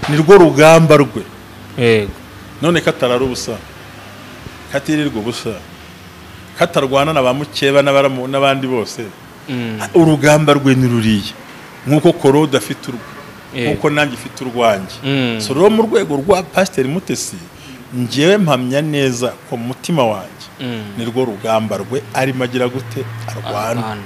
ni rwo rugamba rwe yego none katarara ubusa katirirwa ubusa katarwana na ba mukeba n'abaramu- n'abandi bose Mm, urugamba rwe ni ruriya nk'uko korode afite urwe Yego. nk'uko nanjye ifite urwanjye Mm. so rero mu rwego rwa pasiteri mutesi ngewe mpamya neza ko mu mutima wanjye mm. ni rwo rugamba rwe arimo agira gute arwana Abantu.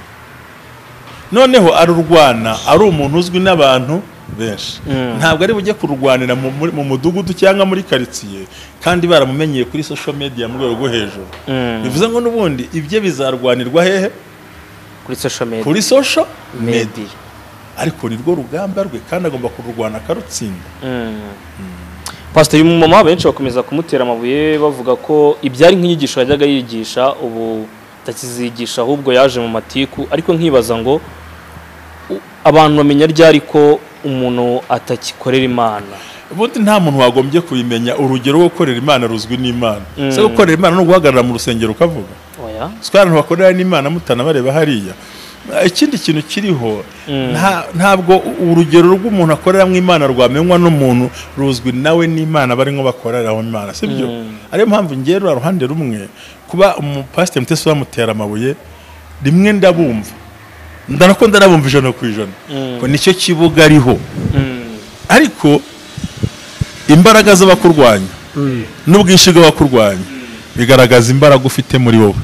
noneho arurwana ari umuntu uzwi n'abantu benshi Mm. ntabwo ari bujye kurwanira mu- muri- mu mudugudu cyangwa muri karitsiye kandi baramumenyeye kuri social media mu rwego rwo hejuru Mm. bivuze ngo n'ubundi ibye bizarwanirwa hehe kuri social media kuri social media media ariko ni rwo rugamba rwe kandi agomba kururwana akarutsinda Mm. pastor uyu mumama benshi bakomeza kumutera amabuye bavuga ko ibyari nk'inyigisho yajyaga yigisha ubu atakizigisha ahubwo yaje mu matiku ariko nkibaza ngo u- abantu bamenya ryari ko umuntu atagikorera imana ubundi nta muntu wagombye kubimenya urugero rwo gukorera imana ruzwi n'imana Mm. se gukorera imana no guhagarara mu rusengero ukavuga oya siko abantu bakorera n'imana mutanabareba hariya ikindi kintu kiriho nta- ntabwo u- urugero rw'umuntu akorera mu imana rwamenywa n'umuntu ruzwi nawe n'imana barimo bakoreraho imana sibyo ariyo mpamvu ngewe ruriya ruhande rumwe kuba umupasiteri mutesi bamutera amabuye rimwe ndabumva ndabona ko ndanabumva ijana ku ijana ko nicyo kibuga ariho Mm. ariko imbaraga z'abakurwanya n'ubwinshi bw'abakurwanya bigaragaza imbaraga ufite muri wowe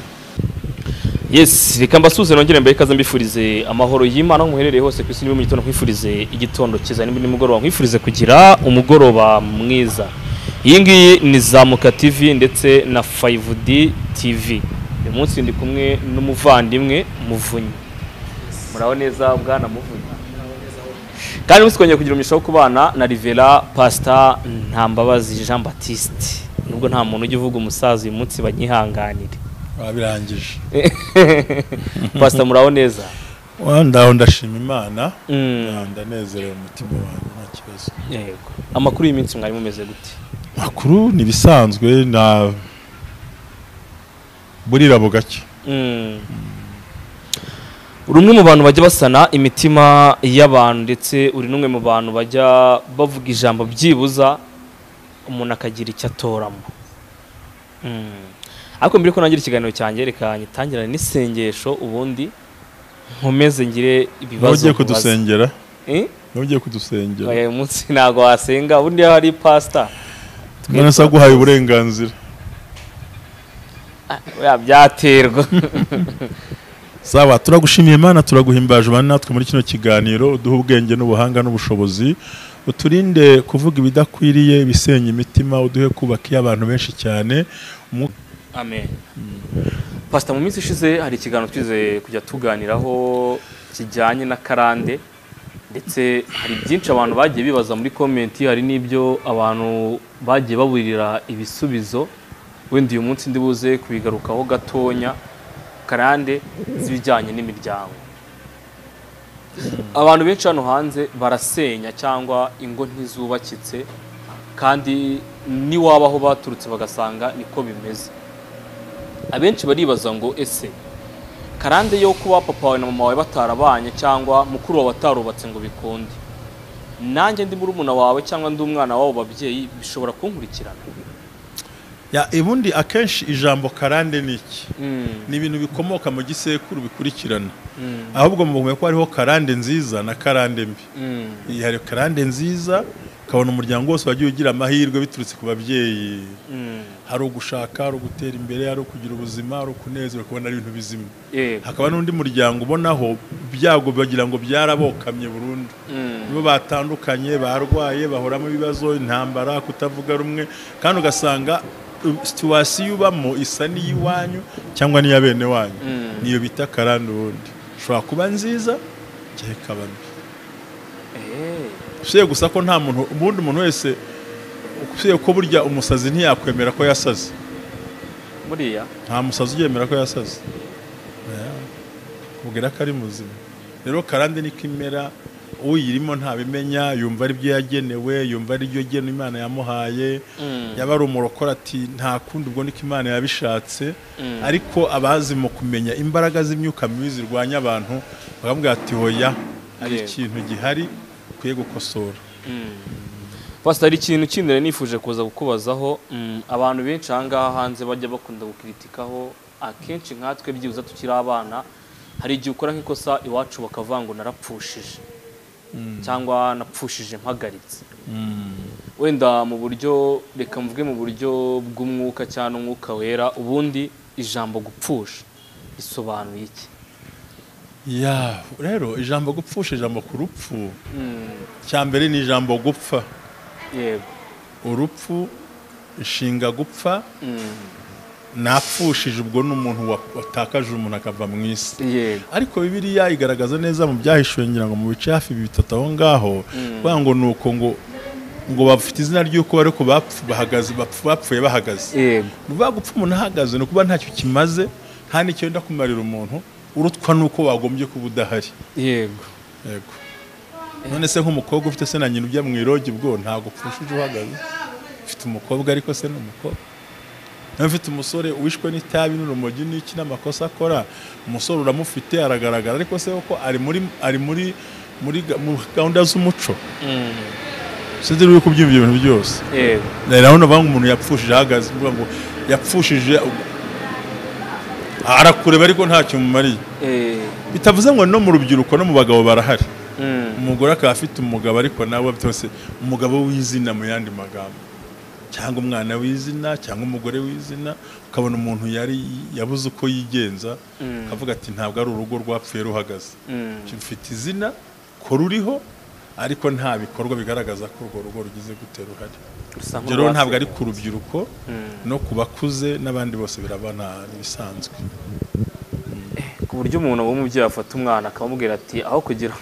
yes reka mbasuze nongere mbere ikaze mbifurize amahoro y'imana aho muherereye hose ku isi niba mu gitondo nkwifurize igitondo cyiza nimba nimugoroba nkwifurize kugira umugoroba mwiza iyi ngiyi ni zamuka tv ndetse na 5d tv uyu munsi ndi kumwe n'umuvandimwe muvunyi muraho neza bwana muvunyi kandi uyu munsi twongeye kugira umugisha wo kubana na rivera pasita ntambabazi jean batiste nubwo nta muntu ujya uvuga umusaza uyu munsi banyihanganire babirangije pasita muraho neza ndaho ndashima imana Mm, ndanezerewe umutima wanjye nta kibazo yego amakuru y'iminsi mwari mumeze gute makuru ni ibisanzwe na burira bugacye Mm. uri umwe mu bantu bajya basana imitima y'abantu ndetse uri n'umwe mu bantu bajya bavuga ijambo byibuza umuntu akagira icyo atoramo Mm. ariko mbere ko nangira ikiganiro cyanjye reka nyitangirane n'isengesho ubundi nkomeze ngire ibibazo nugiye mubaza. kudusengera Eh? nugiye kudusengera Oya, uyu munsi ntabwo wasenga ubundi iyo hari pasita none se aguhaye uburenganzira oya, byaterwa sawa turagushimiye imana turaguhimbaje bane natwe muri kino kiganiro uduhe ubwenge n'ubuhanga n'ubushobozi uturinde kuvuga ibidakwiriye ibisenya imitima uduhe kubaka iyo abantu benshi cyane Umwuka amen pasita mu minsi ishize hari ikiganiro twize kujya tuganiraho kijyanye na karande ndetse hari byinshi abantu bagiye bibaza muri komenti hari n'ibyo abantu bagiye baburira ibisubizo wenda uyu munsi ndi buze kubigarukaho gatonya karande z'ibijyanye n'imiryango abantu benshi hano hanze barasenya cyangwa ingo ntizubakitse kandi niwabaho baturutse bagasanga niko bimeze abenshi baribaza ngo ese karande yo kuba papa wawe na mama wawe batarabanye cyangwa mukuru wawe atarubatse ngo bikunde nanjye ndi murumuna wawe cyangwa ndi umwana w'abo babyeyi bishobora kunkurikirana ya ubundi akenshi ijambo karande ni iki Mm, ni ibintu bikomoka mu gisekuru bikurikirana mm, ahubwo mubumwe ko hariho karande nziza na karande mbi mm, Iyi hari karande nziza ukabona umuryango wose wagiye ugira amahirwe biturutse ku babyeyi mm. hari ugushaka hari ugutera imbere hari ukugira ubuzima hari ukunezerwa ukabona ari ibintu bizima yego hakaba n'undi muryango ubonaho ibyago bagira ngo byarabokamye burundu Mm, nibo batandukanye barwaye bahoramo ibibazo intambara kutavuga rumwe kandi ugasanga uh, situwasiyo ubamo isa n'iy'iwanyu cyangwa n'iya bene wanyu Mm. niyo bita karande ubundi ishobora kuba nziza cyangwa ikaba mbi eh, usibye gusa ko nta muntu ubundi umuntu wese usibye ko burya umusazi ntiyakwemera ko yasaze buriya nta musazi uryemera ko yasaze Eh, kubwira ko ari muzima rero karande niko imera uyirimo ntabimenya yumva ari byo yagenewe yumva ari byo gena imana yamuhaye Mm. yaba ari umurokora ati nta kundi ubwo niko imana yabishatse Mm. ariko abazi mu kumenya imbaraga z'imyuka mibi zirwanya abantu bakamubwira ati hoya hari Yego. ikintu gihari ukwiye gukosora Mm. pasitari ikintu kindi nari nifuje kuza kukubazaho mm, abantu benshi aha ngaha hanze bajya bakunda gukritikaho akenshi nkatwe byibuze tukiri abana hari igihe ukora nk'ikosa iwacu bakavuga ngo narapfushije cyangwa napfushije mpagaritse wenda mu buryo reka mvuge mu buryo bw'umwuka cyangwa umwuka wera ubundi ijambo gupfusha risobanuye iki ya rero ijambo gupfusha ijambo ku rupfu cya mbere ni ijambo gupfa yego urupfu inshinga gupfa napfushije ubwo ni umuntu wa- watakaje umuntu akava mu isi yego ariko bibiliya igaragaza neza mu byahishuwe ngira ngo mu bice hafi bitatu aho ngaho kuvuga ngo ni uko ngo ngo bafite izina ry'uko bari ko bapfu- bahagaze bapfu- bapfuye bahagaze yego ni ukuvuga gupfa umuntu ahagaze ni ukuba ntacyo kimaze nta n'icyo wenda kumarira umuntu urutwa n'uko wagombye kuba udahari yego yego none se nk'umukobwa ufite se na nyina ujya mu irogi bwo ntabwo upfushije uhagaze ufite umukobwa ariko se ni umukobwa nawe ufite umusore wishwe n'itabi n'urumogi n'iki n'amakosa akora umusore uramufite aragaragara ariko se kuko ari muri ari muri muri ga- mu gahunda z'umuco Mm, sinzi niba uri kubyumva ibyo bintu byose yego urabona bavuga ngo umuntu yapfushije ahagaze uvuga ngo yapfushije arakureba ariko ntacyo mumariye eh, bitavuze ngo no mu rubyiruko no mu bagabo barahari mm, umugore akaba afite umugabo ariko nawe byose umugabo w'izina mu yandi magambo cyangwa umwana w'izina cyangwa umugore w'izina ukabona umuntu yari yabuze uko yigenza akavuga ati ntabwo ari urugo rwapfuye ruhagaze mm, mfite izina ko ruriho ariko nta bikorwa bigaragaza ko urwo rugo rugize gute ruhari rusa ibyo rero ntabwo ari nk'urwatsi. ku rubyiruko Mm. no ku bakuze n'abandi bose birabana bisanzwe ku buryo umuntu w'umubyeyi afata umwana akamubwira ati aho kugira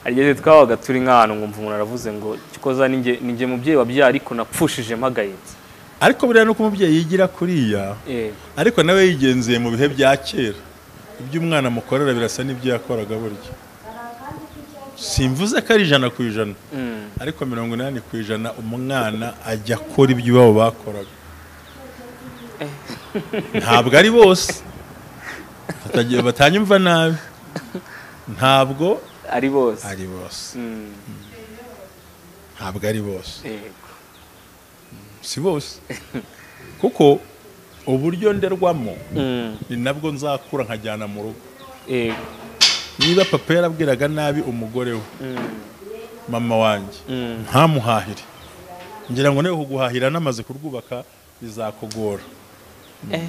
hari igihe twabaga turi nk'ahantu nkumva umuntu aravuze ngo "Gikoza ni njye- ni njye mubyeyi wabyaye ariko napfushije mpagayitse ariko buriya nuko umubyeyi yigira kuriya yego ariko nawe yigenzeye mu bihe bya kera ibyo umwana amukorera birasa n'ibyo yakoraga burya simvuze ko ari ijana ku ijana Mm, ariko mirongo inani ku ijana umwana ajya akora ibyo iwabo bakoraga ntabwo ari bose Batagiye- batanyumva nabi ntabwo ari bose ari bose Mm, ntabwo ari bose yego si bose kuko uburyo nderwamo Mm, ni nabwo nzakura nkajyana mu rugo yego niba papa yarabwiraga nabi umugore we Mm, mama wanjye mm, ntamuhahire ngira ngo niba kuguhahira namaze kurwubaka bizakugora eh,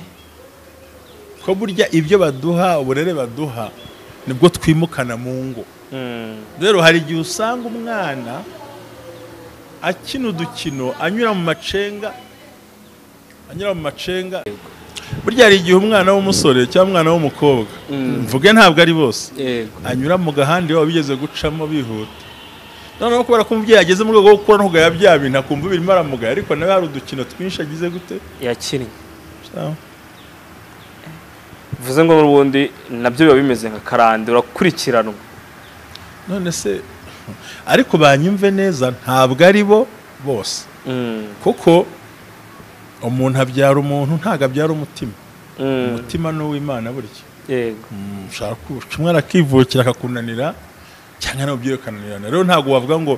ko burya ibyo baduha uburere baduha nibwo twimukana mu ngo mm, rero hari igihe usanga umwana akina udukino anyura mu macenga anyura mu macenga burya hari igihe umwana w'umusore cyangwa umwana w'umukobwa Mm. mvuge ntabwo ari bose yego anyura mu gahanda iyo bigeze gucamo bihuta noneho kubera ko umubyeyi ageze mu rwego rwo gukuraho bya bintu akumva birimo aramugaye ariko nawe hari udukino twinshi agize gute yakinnye Ah, bivuze ngo n'ubundi nabyo biba bimeze nka karande urakurikiranwa none se ariko banyumve neza ntabwo ari bo bose Mm, kuko umuntu abyara umuntu ntabwo abyara umutima mm, umutima ni uw'imana burya yego Mm, ushobora ku- umwe arakivukira akakunanira cyangwa nawe ubyeyi ukananirana rero ntabwo wavuga ngo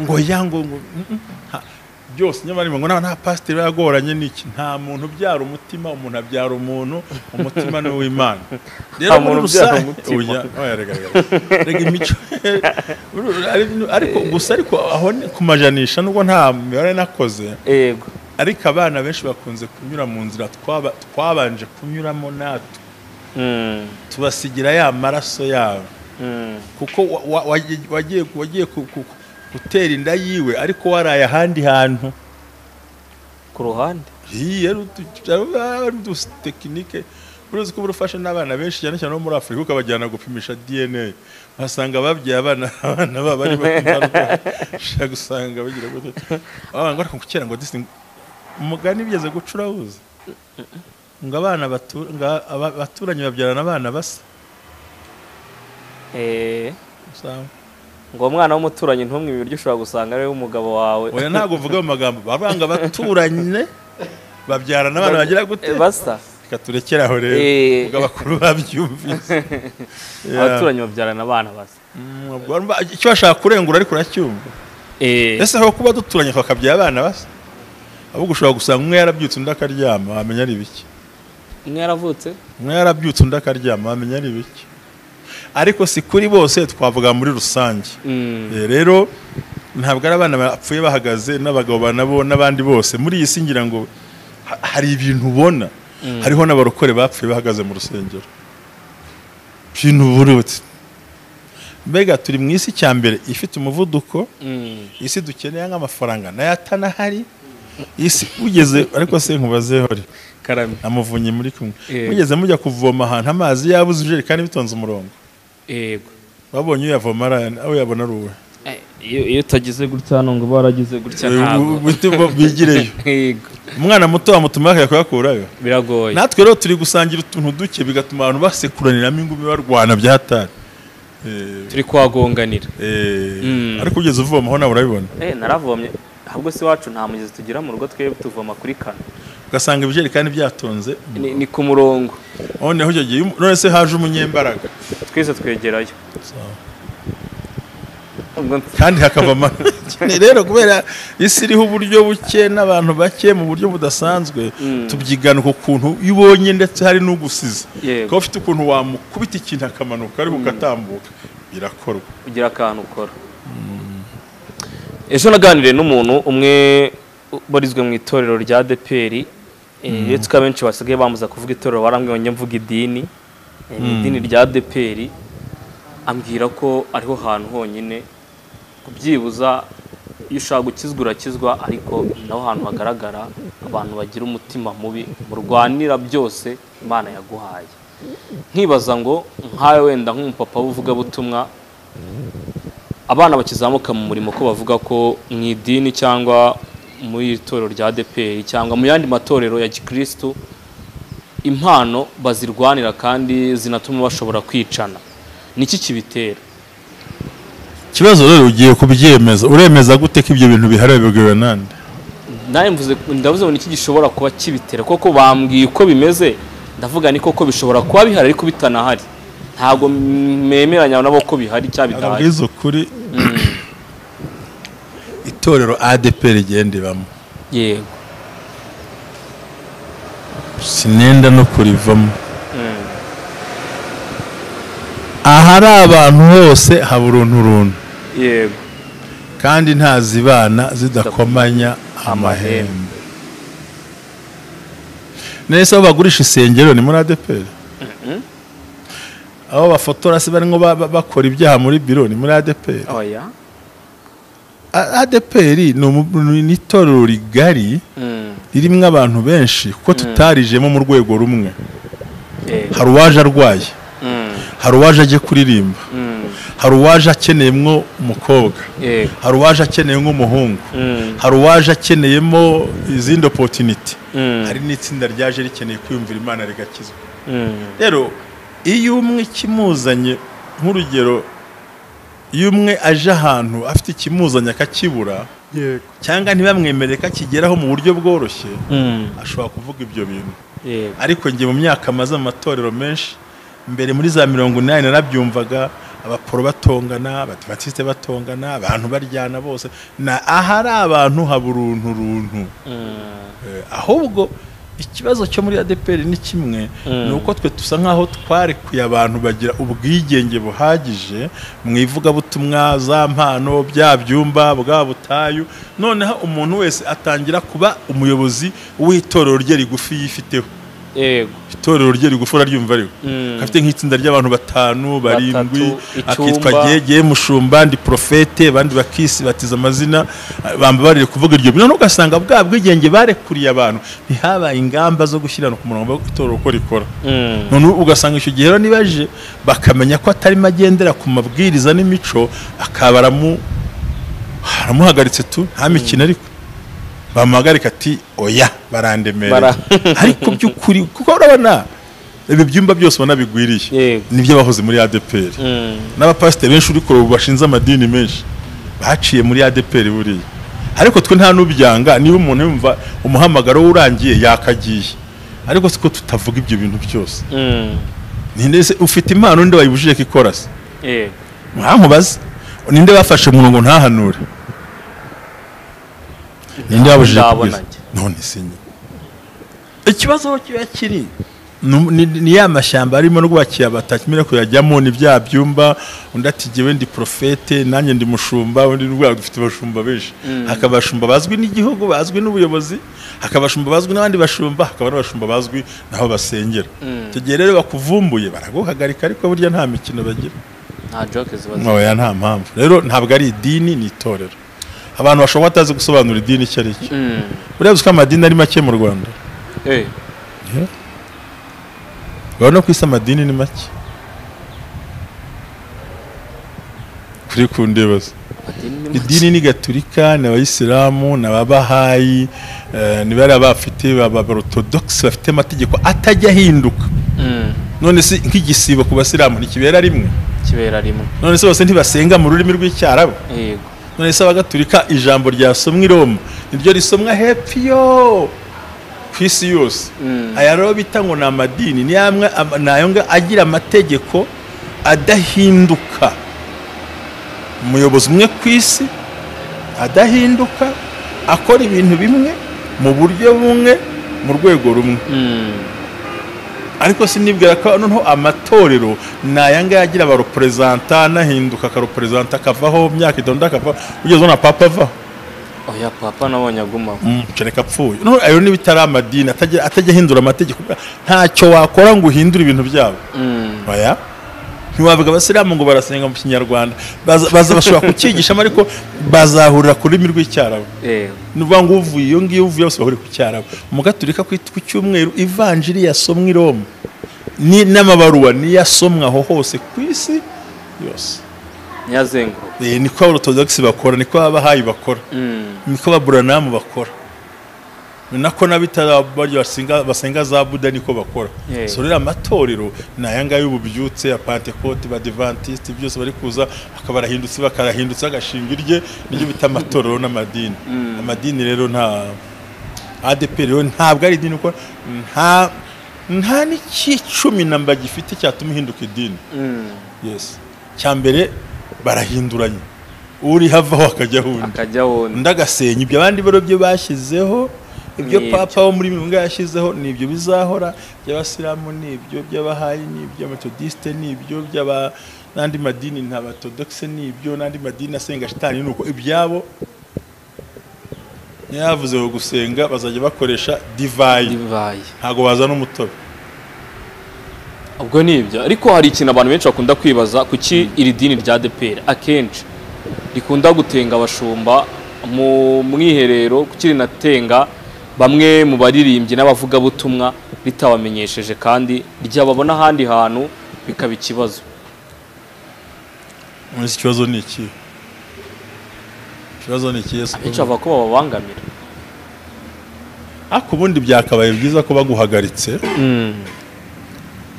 ngo ya ngo ngo mm, mm, nta- byose nyamara niba ngo nta nta pasiteri biba yagoranye n'iki nta muntu ubyara umutima umuntu abyara umuntu umutima ni uw'imana Nta rero muri muntu ubyara rusange umutima. Oya, oya, rega, rega, rega. Rega imico ariko gusa ariko aho ni kumajanisha nubwo nta mibare nakoze yego ariko abana benshi bakunze kunyura mu nzira twaba- twabanje kunyuramo natwe Mm, tubasigira ya maraso yabo mm, kuko wa- wa- wagiye- wagiye wagiye ku- ku- ku- gutera inda yiwe ariko waraye ahandi hantu ku ruhande Iyi ari utu- ari udutekinike uruzi ko uba ufashe n'abana benshi cyane cyane bo muri afurika ukabajyana gupimisha dna basanga babyaye abana abana babo ari bato ushaka gusanga bagira gutya abana ngo ariko kera ngo disi umugani bigeze guca urabuze ngo abana batu- ngo aba- abaturanyi babyarana abana basa Eh, usanga ngo uwo mwana w'umuturanyi ntumwe ibiryo ushobora gusanga ari umugabo wawe oya ntabwo uvuga mu magambo bavanga abaturanye babyarana abana bagira gute Eh, basa reka turekere aho rero Eh. ubwo abakuru babyumvise Yeah. abaturanyi babyarana abana basa Mm, ubwo urumva icyo bashaka kurengura ariko uracyumva Eh, ese aho kuba duturanye twakabyara abana basa ahubwo ushobora gusanga umwe yarabyutse undi akaryama wamenya ari ibiki umwe yaravutse umwe yarabyutse undi akaryama wamenya ari ibiki ariko si kuri bose twavuga muri rusange Mm. Eh, rero ntabwo ari abana bapfuye bahagaze n'abagabo banabo n'abandi bose muri iyi si ngira ngo ha- hari ibintu ubona hariho n'abarokore bapfuye bahagaze mu rusengero ibintu burutse mbega turi mu isi cya mbere ifite umuvuduko Mm. isi dukeneye nk'amafaranga nayo atanahari isi ugeze ariko se nkubazehore karame amuvunyi muri kumwe Eh. mugeze mujya kuvoma ahantu amazi yabuze ijerekani bitonze umurongo yego babonye uyavoma ari- aho yabona ari uwe Eh, iyo iyo utagize gutya hano ngo baragize gutya ntabwo Bite bo bigireyo yego umwana muto wamutuma yakajya kuyakurayo biragoye natwe rero turi gusangira utuntu duke bigatuma abantu basekuraniramo ingumi barwana bya hatari Eh, turi kwagonganira eh, Mm. ariko ugeze uvomaho nawe urabibona eh naravomye ahubwo se iwacu nta mugezi tugira mu rugo twebwe tuvoma kuri kano ugasanga ibijerekani byatonze ni, ni ku murongo noneho icyo gihe none se haje umunyembaraga twese twegerayo Ubwo nti- kandi hakava amakene rero kubera isi iriho uburyo buke n'abantu bake mu buryo budasanzwe Mm. tubyigana uko kuntu iyo ubonye ndetse hari n'ugusize Yego. kuba ufite ukuntu wamukubita ikintu akamanuka ariko ugatambuka birakorwa ugira akantu ukora ejo naganiriye n'umuntu umwe ubarizwe mu itorero rya deperi uretse ko abenshi basigaye bamuza kuvuga itorero barambwira mvuga idini Eh, ni idini rya deperi ambwira ko ariho hantu honyine kubyibuza iyo ushaka gukizwa urakizwa ariko ni naho hantu hagaragara abantu bagira umutima mubi murwanira byose imana yaguhaye nkibaza ngo nkawe wenda nk'umupapa w'uvugabutumwa abana bakizamuka mu murimo ko bavuga ko mu idini cyangwa muri iri torero rya ADEPR cyangwa mu yandi matorero ya gikristo impano bazirwanira kandi zinatuma bashobora kwicana niki kibitera ikibazo rero ugiye kubyemeza uremeza gute ko ibyo bintu bihari bigura nande nawe mvuze ndavuze ngo niki gishobora kuba kibitera koko bambwiye uko bimeze ndavuga ni koko bishobora kuba bihari ariko bitanahari ntabwo mwemeranya nabo ko bihari cyangwa bidahari ababwiza ukuri itorero adeperi rigenda ibamo yego sinenda no kurivamo Mm. ahari abantu hose haba uruntu runtu yego kandi ntazibana zidakomanya amahembe nese aho bagurisha isengero ni muri adeperi aho bafotora se barimo ba- ba- bakora ibyaha muri biro ni muri adeperi oya A- adeperi ni umu- ni itorero rigari Mm. ririmo abantu benshi kuko tutarijemo mu rwego rumwe yego hari uwaje arwaye Mm. hari uwaje agiye kuririmba Mm. hari uwaje akeneyemo umukobwa yego hari uwaje akeneyemo umuhungu Mm. hari uwaje akeneyemo izindi opotiniti Mm. hari n'itsinda ryaje rikeneye kwiyumvira imana rigakizwa Mm. rero iyo umwe ikimuzanye nk'urugero iyo umwe aje ahantu afite ikimuzanye akakibura cyangwa ntibamwemerere ko akigeraho mu buryo bworoshye Mm. ashobora kuvuga ibyo bintu yego ariko njye mu myaka maze mu matorero menshi mbere muri za mirongo inani narabyumvaga abaporo batongana abadivatiste batongana abantu baryana bose na ahari abantu haba uruntu runtu Mm. Eh, ahubwo ikibazo cyo muri adeperi ni kimwe Mm. ni uko twe dusa nk'aho twarekuye abantu bagira ubwigenge buhagije mu ivugabutumwa za mpano bya byumba bwa butayu noneho umuntu wese atangira kuba umuyobozi w'itorero rye rigufi yifiteho yego itorero rye rigufi uraryumva ariko Mm. afite nk'itsinda ry'abantu batanu barindwi Batatu, akitwa icyumba. gege mushumba ndi profete abandi bakisi batiza amazina bamba barire kuvuga iryo bintu ugasanga bwa bwigenge barekuriye abantu ntihabaye ingamba zo gushyirana ku murongo itorero uko rikora Mm. none ubu ugasanga icyo gihe rero nibaje bakamenya ko atarimo agendera ku mabwiriza n'imico akaba aramu aramuhagaritse tu nta mikino ariko bamuhagarika ati oya barandemereye Bara- ariko by'ukuri kuko urabona ibi byumba byose ubona bigwiriye Yego. nibyo bahoze muri ADPR Mm. n'abapasiteri benshi uri kureba ubu bashinze amadini menshi baciye muri ADPR buriya ariko twe nta n'ubyanga niba umuntu yumva umuhamagaro we urangiye yakagiye ariko siko tutavuga ibyo bintu byose Mm. ninde se ufite impano ninde wayibujije ko ikora se yego ntamubaze ninde bafashe mu murongo ntahanure ninde wabujije ndabona kubwiza njye. none sinye ikibazo aho kiba kiri ni- ni ni ya mashyamba arimo rwakiye batakimira kuyajyamo ni bya byumba undi ati jyewe ndi profete nanjye ndi mushumba undi rwego dufite abashumba benshi hakaba abashumba bazwi n'igihugu bazwi n'ubuyobozi hakaba abashumba bazwi n'abandi bashumba hakaba n'abashumba bazwi naho basengera icyo gihe rero bakuvumbuye baraguhagarika ariko burya nta mikino bagira nta joke ziba zihari. oya nta mpamvu rero ntabwo ari idini ni itorero abantu bashobora kuba batazi gusobanura idini icyo ari cyo Mm. urebye ko amadini ari make mu rwanda Eh, urabona ko isi amadini ni make kuri ku ndibazo amadini ni idini ni gaturika ni abayisilamu ni ababahayi eh, ni bariya bafite abaorthodox bafite amategeko atajya ahinduka Mm, none se nk'igisibo ku basilamu ntikibera rimwe kibera rimwe none se bose ntibasenga mu rurimi rw'icyarabu yego none se abagatulika ijambo ryasomwa i roma niryo risomwa hepfo yo ku isi yose Mm. aya rero bita ngo ni amadini ni amwe am- ni ayo nga- agira amategeko adahinduka umuyobozi umwe ku isi adahinduka akora ibintu bimwe mu buryo bumwe mu rwego rumwe Mm, ariko sinibwira ko noneho amatorero ni aya ngaya agira abareperezanta anahinduka akareperezanta akavaho myaka itonda akavaho ugeze ubona papa avaho oya papa nabonye aguma kereka apfuye noneho ayo niba itari amadini atajya atajya ahindura amategeko ntacyo wakora ngo uhindure ibintu byabo Mm, baya ntiwavuga abasilamu ngo barasenga mu kinyarwanda baza baza bashobora kucyigishamo ariko bazahurira ku rurimi rw'icyarabu yego ni ukuvuga ngo uvuye iyo ngiyo uvuye bose bahurira ku cyarabu umugaturika ku ku cyumweru ivanjiri yasomwa i roma ni n'amabaruwa niyo asomwa aho hose ku isi yose ntiyazenguruka Eh, niko abaorthodox bakora niko abahayi bakora Mm, niko ababuranamu bakora ni nako n'abitarabari basenga, basenga za buda niko bakora Yeah. so rero amatorero ni aya ngaya y'ububyutse ya pantekote badivantiste byose bari kuza bakaba barahindutse bakarahindutse bagashinga irye niryo bita amatorero n'amadini amadini rero nta adeperi rero ntabwo ari idini kuko nta nta n'icyicumi namba gifite cyatuma ihinduka idini mm, yes cya mbere barahinduranye uri havaho akajyaho undi akajya wundi undi agasenya ibyo abandi barobye bashyizeho ibyo Ni ibyo. papa wo muri mirongo yashyizeho ni ibyo bizahora iby'abasilamu ni ibyo by'abahayi ni iby'ametodisite ni ibyo by'aba n'andi madini nta batodogise ni ibyo n'andi madini asenga shitani ni uko ibyabo ntiyavuze ngo gusenga bazajya bakoresha divayi bibaye ntabwo bazana umutobe ubwo ni ibyo ariko hari ikintu abantu benshi bakunda kwibaza kuki iri dini rya deperi akenshi rikunda gutenga abashumba mu mwiherero kuki rinatenga bamwe mu baririmbyi n'abavugabutumwa ritabamenyesheje kandi ryababona ahandi hantu bikaba ikibazo muri iki kibazo ni iki ikibazo ni iki Yesu abenshi bavuga ko bababangamira ariko ubundi byakabaye byiza ko baguhagaritse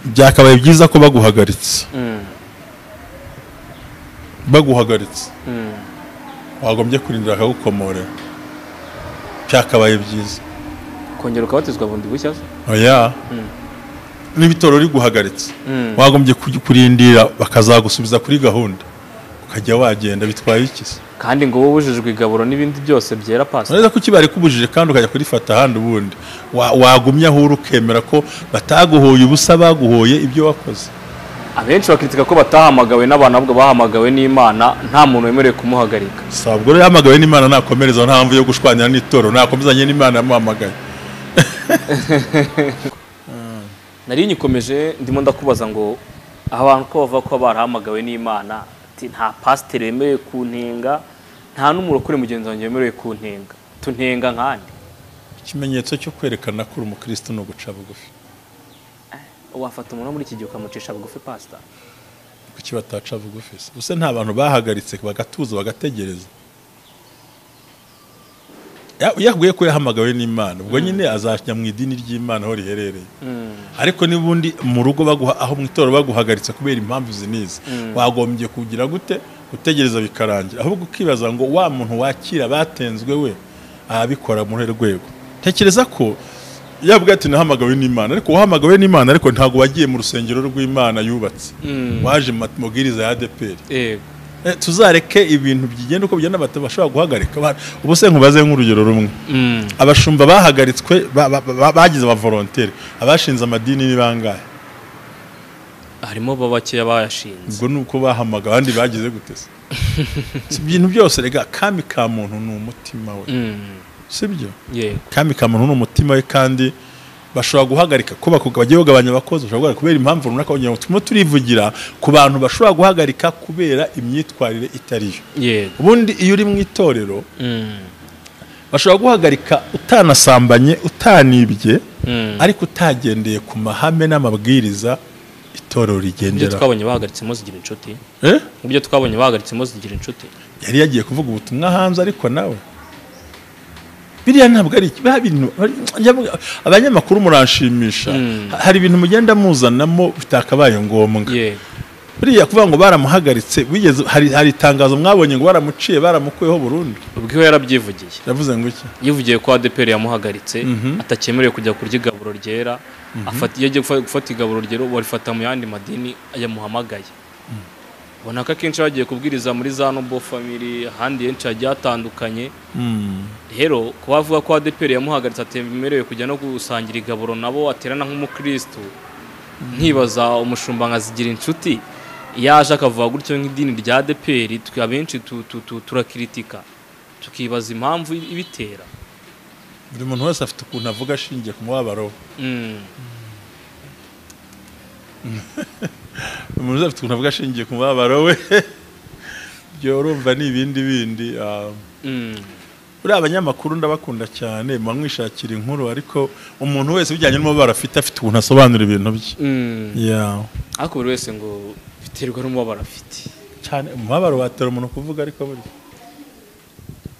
byakabaye byiza ko baguhagaritse Mm, baguhagaritse mm, wagombye kurindira akagukomorera byakabaye byiza kongera ukabatizwa bundi bushya se? oya Mm. n'ibitoro riguhagaritse Mm. wagombye kuj- kurindira bakazagusubiza kuri gahunda ukajya wagenda bitwaye iki se kandi ngo wowe ubujijwe igaburo n'ibindi byose byera pasi urabona ko ukibare kubujije kandi ukajya kurifata ahandi ubundi Wa- wagumya aho uri ukemera ko bataguhoye ubusa baguhoye ibyo wakoze abenshi bakitika ko batahamagawe n'abantu ahubwo bahamagawe n'imana nta muntu wemerewe kumuhagarika sabwo rero yahamagawe n'imana nakomereza nta mpamvu yo gushwanyana n'itoro nakomezanye n'imana yamuhamagaye nari nyikomeje ndimo ndakubaza ngo abantu ko bavuga ko barahamagawe n'imana ati nta pasiteri wemerewe kuntenga nta n'umurokore mugenzi wanjye wemerewe kuntenga tuntenga nkandi ikimenyetso cyo kwerekana ko uri umukristo ni uguca bugufi wafata umuntu wo muri iki gihe ukamucisha bugufi pasita kuki bataca bugufi se ubuse nta bantu bahagaritse bagatuza bagategereza Ya- yahuye ko yahamagawe n'imana ubwo nyine azajya mu idini ry'imana aho riherereye ariko n'ubundi mu rugo baguha aho mu itorero baguhagaritse kubera impamvu izi n'izi wagombye kugira gute gutegereza bikarangira ahubwo ukibaza ngo wa muntu wakira batenzwe we ababikora muri rwego tekereza ko yavuga ati nahamagawe n'imana ariko wahamagawe n'imana ariko ntabwo wagiye mu rusengero rw'imana yubatse waje mu mabwiriza ya ADEPR yego Eh, tuzareke ibintu byigenda uko bigenda batabashobora guhagarika Ba- ubu se nkubaze nk'urugero rumwe Mm. abashumba bahagaritswe ba- ba- ba- bagize abavolonteri abashinze amadini ni bangahe harimo bo bakeya bayashinze ubwo ni uko bahamaga abandi bagize gute se Si ibintu byose rega kami ka muntu ni umutima we Mm. sibyo yego kami ka muntu ni umutima we kandi bashobora guhagarika ko baku- bagiye bagabanya abakozi bashobora guhagarika kubera impamvu runaka kugira ngo turimo turivugira ku bantu bashobora guhagarika kubera imyitwarire itari yo yego ubundi iyo uri mu itorero Mm. bashobora guhagarika utanasambanye utanibye Mm. ariko utagendeye ku mahame n'amabwiriza itorero ibyo rigendera twabonye bahagaritsemo zigira inshuti Eh? ibyo twabonye bahagaritsemo zigira inshuti yari yagiye kuvuga ubutumwa hanze ariko nawe biriya ntabwo ari biriya bintu abanyamakuru muranshimisha Mm. Ha- hari ibintu mugenda muzanamo bitakabaye ngombwa yego biriya kuvuga ngo baramuhagaritse wigeze hari, hari itangazo mwabonye ngo baramuciye baramukuyeho burundu ubwo we yarabyivugiye yavuze ngo iki yivugiye ko ADPR yamuhagaritse Mhm. atakemerewe kujya kurya igaburo ryera afata iyo agiye gufa- gufata igaburo ryera barifata mu yandi madini yamuhamagaye ubona ko akenshi bagiye kubwiriza muri za nobo family ahandi henshi hagiye hatandukanye Mm. rero kuba avuga ko ADPR yamuhagaritse atemerewe kujya no gusangira igaburo nabo aterana nk'umukristo nkibaza umushumba nka zigira inshuti yaje akavuga gutyo nk'idini rya ADPR twe abenshi tu- tu- tu- turakiritika tukibaza impamvu ibitera buri muntu wese afite ukuntu avuga ashingiye ku mubabaro we. Mm. buri muntu wese afite ukuntu avuga ashingiye ku mubabaro we byorumva ni ibindi bindi ah, Mm. buriya abanyamakuru ndabakunda cyane mwamwishakira inkuru ariko umuntu wese ujyanye n'umubabaro afite afite ukuntu asobanura ibintu bye Mm. yeah. ariko buri wese ngo biterwa n'umubabaro afite cyane umubabaro watera umuntu kuvuga ariko burya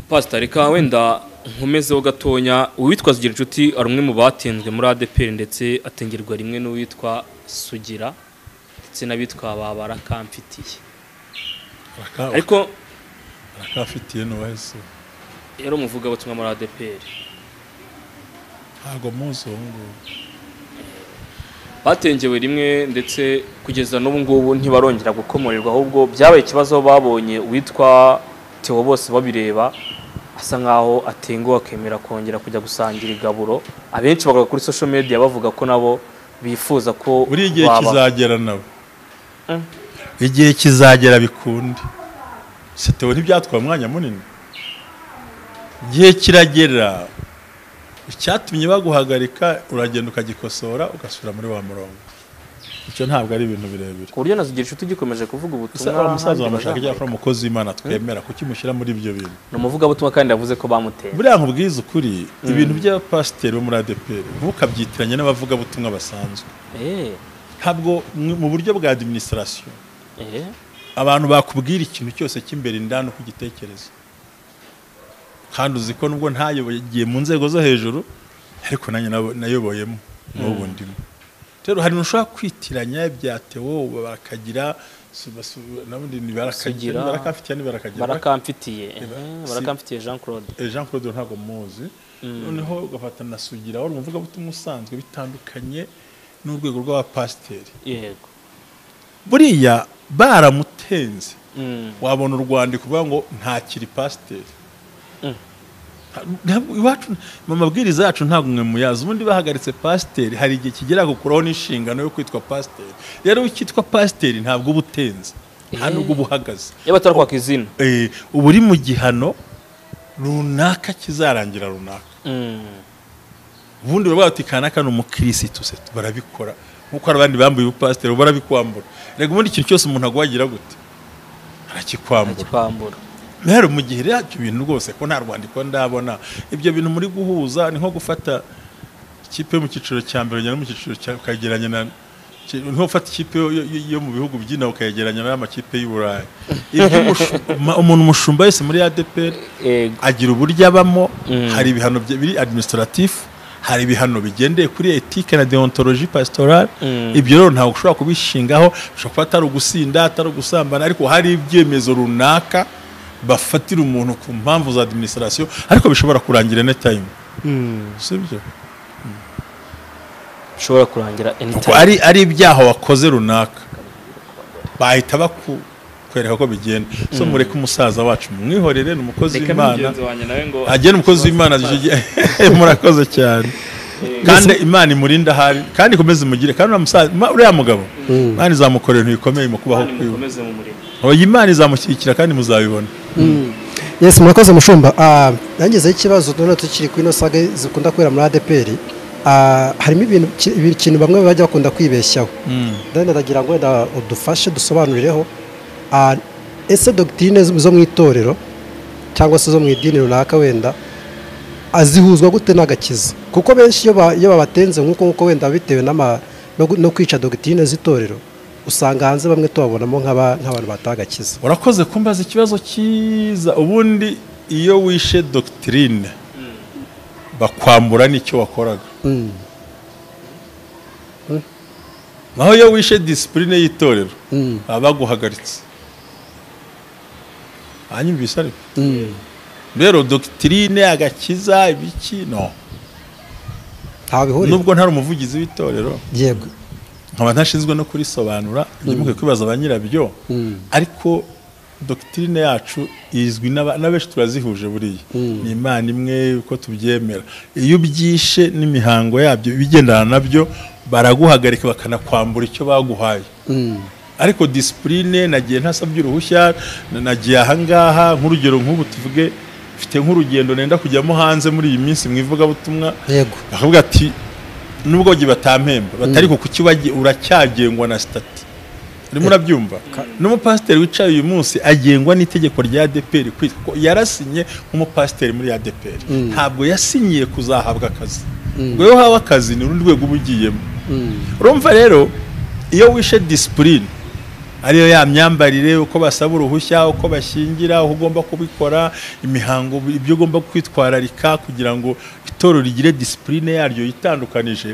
pasita reka wenda nkomezeho gatonya uwitwa zigira inshuti ari umwe mu batenzwe muri adeperi ndetse atengerwa rimwe n'uwitwa sugira ndetse n'abitwa babara kamfitiye Baraka- ariko barakafitiye n'uwahise rero umuvuga butumwa muri adeperi ntabwo muzi uwo nguwo batengewe rimwe ndetse kugeza n'ubu ngubu ntibarongera gukomorerwa ahubwo byabaye ikibazo aho babonye uwitwa Theo bose babireba asa nkaho atenguha akemera kongera kujya gusangira igaburo abenshi bagaruka kuri social media bavuga ko nabo bifuza ko buriya igihe baba- kizagera nabo Mm. igihe kizagera bikunde setewe ntibyatwaye umwanya munini igihe kiragera icyatumye baguhagarika uragenda ukagikosora ugasubira muri wa murongo icyo ntabwo ari ibintu birebire ku buryo na zigira inshuti gikomeje kuvuga ubutumwa Musa- wa musaza ahandi wamashaka bazamuka. cyangwa ari umukozi w'imana twemera kuki mushyira muri ibyo bintu ni umuvugabutumwa kandi yavuze ko bamuteye buriya nkubwiza ukuri ibintu by'abapasiteri bo muri adeperi ntukabyitiranye n'abavugabutumwa basanzwe Eh, ntabwo mu mu buryo bwa adiminisitirasiyo eh, abantu bakubwira ikintu cyose cy'imbere indani uko ugitekereza kandi uzi ko nubwo ntayoboye mu nzego zo hejuru ariko nanjye nabo- nayoboyemo n'ubu ndimo rero hari ushobora kwitiranya byatewo bakagira nabundi Sugira. barakafitiye ntibarakagira barakamfitiye eh, Eba- barakamfitiye jean claude Eh, Jean Claude ntabwo muzi noneho ugafata na Sugira wari umuvugabutumwa usanzwe bitandukanye n'urwego rw'abapasiteri yego buriya baramutenze Mm, wabona urwandiko uvuga ngo ntakiri pasiteri Mm. Nta- ntabwo- iwacu mu mabwiriza yacu ntabwo mwe muyazi ubundi bahagaritse pasiteri hari igihe kigera gukuraho n'inshingano yo kwitwa pasiteri rero ukitwa pasiteri ntabwo uba utenze nta nubwo uba uhagaze iyo batarakwaka izina Eh, uba uri mu gihano runaka kizarangira runaka Mm. ubundi baba bati kanaka ni umukirisitu se barabikora nk'uko hari abandi bambuye ubupasiteri ubu barabikwambura rega ubundi ikintu cyose umuntu aguhagira gute arakikwambura Ntakikwambura. rero mu gihe rero ibyo bintu rwose ko nta rwandiko ndabona ibyo bintu muri guhuza ni nko gufata ikipe yo mu cyiciro cya mbere ujyana mu cyiciro cya ukayegeranya na ki- ni nko gufata ikipe yo, yo, yo mu bihugu by'inaha ukayegeranya n'amakipe y'u Burayi ibyo umushu- umuntu umushumba wese muri ADPR Yego. agira uburyo abamo Mm. hari ibihano bye- biri administratif hari ibihano bigendeye kuri etike na deontologie pastorale Mm. ibyo rero ntabwo ushobora kubishingaho ushobora kuba atari ugusinda atari ugusambana ariko hari ibyemezo runaka bafatira umuntu ku mpamvu za administration ariko bishobora kurangira any time sibyo bishobora kurangira anytime ari ari ibyaha wakoze runaka bahita baku- kutwereka ko bigenda so mureke umusaza wacu mwihorere ni umukozi reka w'imana n'umugenzi wanjye nawe ngo agena umukozi w'imana gishyuye murakoze cyane kandi imana imurinde ahari kandi ikomeze imugire kandi uriya musaza ma- uriya mugabo imana izamukorera ibintu bikomeye mu kubaho Imana kwiwe imukomeze mu murimo Oya, imana izamushyigikira kandi muzabibona yesi murakoze mushumba Ah, yangezeho ikibazo noneho tukiri kuri ino saga zikunda kubera muri adepr harimo ibintu ki- ikintu bamwe bajya bakunda kwibeshyaho dani aragira ngo wenda udufashe dusobanurireho Ah, ese dogitirine zo mu itorero cyangwa se zo mu idini runaka wenda azihuzwa gute n'agakiza kuko benshi iyo ba- iyo babatenze nk'uko nk'uko wenda bitewe n'ama- no gu- no kwica dogitirine z'itorero usanga hanze bamwe tubabonamo nk'aba- nk'abantu batagakiza urakoze kumbaza ikibazo cyiza ubundi iyo wishe dogitirine bakwambura n'icyo wakoraga naho iyo wishe disipurine y'itorero baba baguhagaritse hanyumvise ariko rero dogitirine agakiza ibiki no ntawe bihuriye nubwo ntari umuvugizi w'itorero yego nkaba ntashinzwe no kurisobanura ibyo mukwiye kwibaza ba nyirabyo ariko dogitirine yacu izwi n'aba- na benshi turazihuje buriya ni imana imwe uko tubyemera iyo ubyishe n'imihango yabyo ibigendana nabyo baraguhagarika bakanakwambura icyo baguhaye ariko disipurine nagiye ntasabye uruhushya na- nagiye ahangaha nk'urugero nk'ubu tuvuge mfite nk'urugendo nenda kujyamo hanze muri iyi minsi mu ivugabutumwa yego bakavuga ati nubwo bagiye batampemba batari ku kuki wagiye uracyagengwa na sitati urimo urabyumva n'umupasiteri wicaye uyu munsi agengwa n'itegeko rya adeperi kwitwa ko yarasinye nk'umupasiteri muri adeperi ntabwo yasinyiye kuzahabwa akazi ubwo iyo uhawe akazi ni urundi rwego uba ugiyemo urumva rero iyo wishe disipurine ariyo ya myambarire uko basaba uruhushya uko bashyingira uko ugomba kubikora imihango ibyo ugomba kwitwararika kugira ngo itorero rigire disipurine yaryo yitandukanije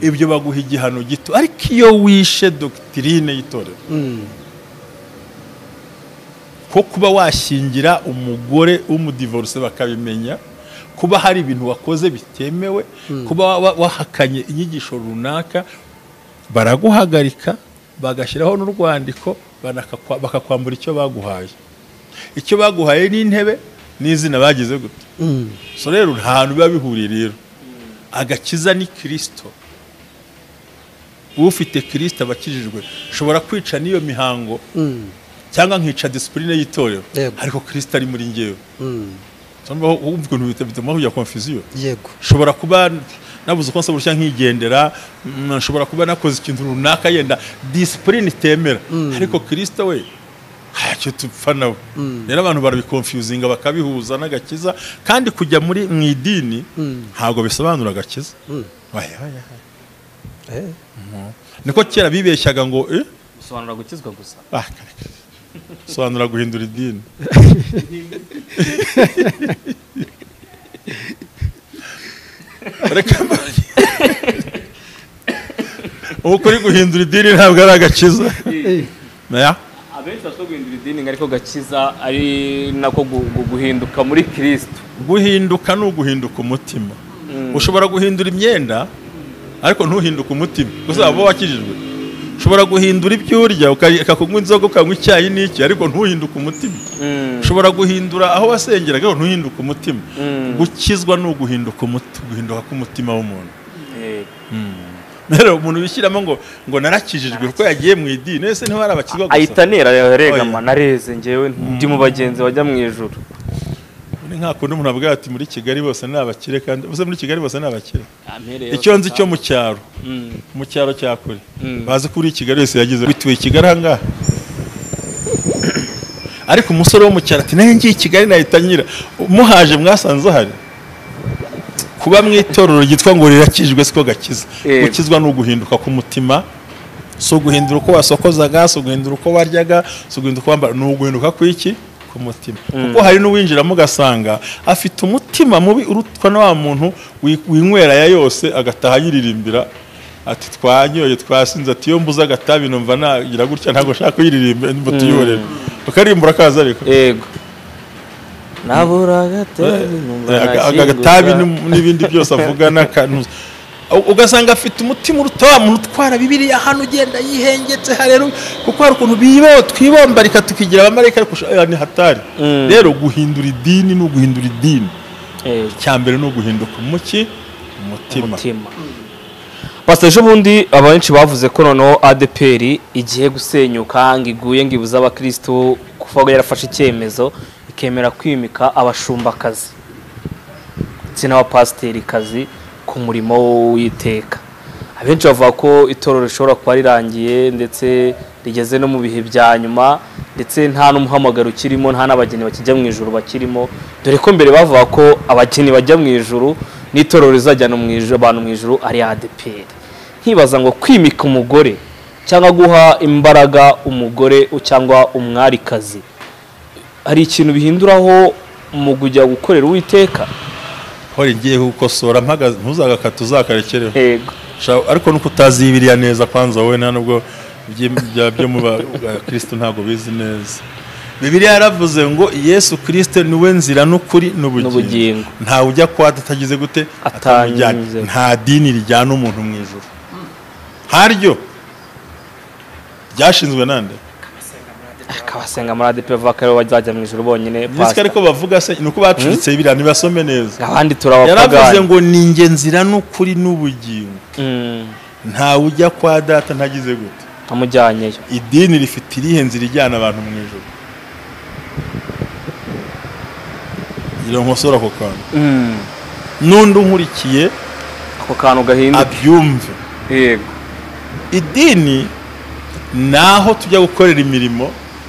ibyo baguha igihano gito ariko iyo wishe dogitirine y'itorero ko kuba washyingira umugore w'umudivorce bakabimenya kuba hari ibintu wakoze bitemewe kuba wa- wa- wahakanye inyigisho runaka baraguhagarika bagashyiraho n'urwandiko banakakwa- bakakwambura icyo baguhaye icyo baguhaye ni intebe n'izina bagize gute so rero nta hantu biba bihuriye rero agakiza ni kirisito ufite kirisito aba akijijwe nshobora kwica n'iyo mihango cyangwa nkica disipurine y'itorero Yego. ariko kirisito ari muri ngewe cyangwa wumva ukuntu bita- bituma kujya konfuziyo yego nshobora kuba nabuze uko nsaba uruhushya nkigendera mm, nshobora kuba nakoze ikintu runaka yenda disipurine itemera ariko kirisito we ntacyo tupfa nawe rero abantu barabikonfuzinga bakabihuza n'agakiza kandi kujya muri mu idini ntabwo bisobanura agakiza Oya, oya, oya. Eh, niko kera bibeshyaga ngo eh? bisobanura gukizwa gusa ah, kare, kare. sobanura guhindura idini reka mba- ubu kuri guhindura idini ntabwo ari agakiza Oya. abenshi bashobora guhindura idini ngo ariko gakiza ari nako gu- gu- guhinduka muri kirisito guhinduka ni uguhinduka umutima ushobora guhindura imyenda ariko ntuhinduke umutima gusa waba wakijijwe ushobora guhindura ibyo urya uka- ukakunywa inzoga ukanywa icyayi n'iki ariko ntuhinduke umutima ushobora guhindura aho wasengeraga ariko ntuhinduke umutima gukizwa ni uguhinduka umuti- guhinduka k'umutima w'umuntu Eh, rero umuntu wishyiramo ngo ngo narakijijwe kuko yagiye mu idini ese ntiwari abakizwa gusa ahita anera Oya. regama nareze ngewe ndi mu bagenzi bajya mu ijuru ni nka kundi umuntu avuga ati muri kigali bose ni abakire kandi bose muri kigali bose ni abakire Ampereye icyo nzi cyo mu cyaro Mm. mu cyaro cya kure Mm. bazi ko uri i kigali wese yagize bituye i kigali ahangaha ariko umusore wo mu cyaro ati nayo ngiye i kigali nahita nyira muhaje mwasanze ahari kuba mu itorero ryitwa ngo rirakijwe siko gakiza Yego. gukizwa ni uguhinduka k'umutima si uguhindura uko wasokozaga si uguhindura uko waryaga si uguhindura uko wambara ni uguhinduka kw'iki k'umutima kuko hari n'uwinjiramo ugasanga afite umutima mubi urutwa na wa muntu wi- winywera ya yose agataha yiririmbira ati twanyoye twasinze ati iyo mbuze agatabi numva nagira gutya ntabwo nshaka kuyiririmba mba tuyorera bakaririmba urakaza ariko yego nabura agatabi numva Eh, aga- aga- nashyingurwa. agatabi ni- n'ibindi byose avuga n'akantu ugasanga afite umutima uruta wa muntu utwara bibiriya hano ugenda yihengetse harero kuko hari ukuntu bibaho twibombarika tukigira abamarayika ariko ushobora ni hatari Mm. rero guhindura idini ni uguhindura idini Eh, icya mbere ni uguhinduka umuki umutima umutima pasita ejo bundi abenshi bavuze ko noneho adeperi igiye gusenyuka ngo iguye ngo ibuze abakirisitu kuva yarafashe icyemezo ikemera kwimika abashumbakazi ndetse n'abapasiterikazi ku murimo w'iteka abenshi bavuga ko itorero rishobora kuba rirangiye ndetse rigeze no mu bihe bya nyuma ndetse nta n'umuhamagaro ukirimo nta n'abageni bakijya mu ijuru bakirimo dore ko mbere bavuga ko abageni bajya mu ijuru n'itorero rizajyana mu ijuru- abantu mu ijuru ari adeperi nkibaza ngo kwimika umugore cyangwa guha imbaraga umugore cyangwa umwarikazi hari ikintu bihinduraho mu kujya gukorera uwiteka hore ngiye gukosora mpagaze ntuzagakate uzakarekereho yego Sha- ariko nuko utazi biriya neza kwanza wowe nta nubwo ibyi- bya byo mu bakirisitu ntabwo bizi neza bibiriya yaravuze ngo yesu kirisite niwe nzira n'ukuri N'ubugingo. n'ubugingo ntawe ujya kwa data atagize gute Atanyuze. atamujyanye. nta dini rijyana umuntu mu ijoro haryo ryashinzwe nande kabasenga muri adepe bavuga ko aribo bazajya mu ijoro bonyine nitwe ariko bavuga se ni uko bacuritse biriya ntibasome neza abandi yaravuze turabapagani ngo ni inge nzira n'ukuri n'ubugingo ntawe ujya kwa data ntagize gute amujyanyeyo idini rifite irihe nzira ijyana abantu mu ijoro iyo nkosora ako kantu n'undi unkurikiye ako kantu gahinduka abyumve yego idini ni aho tujya gukorera imirimo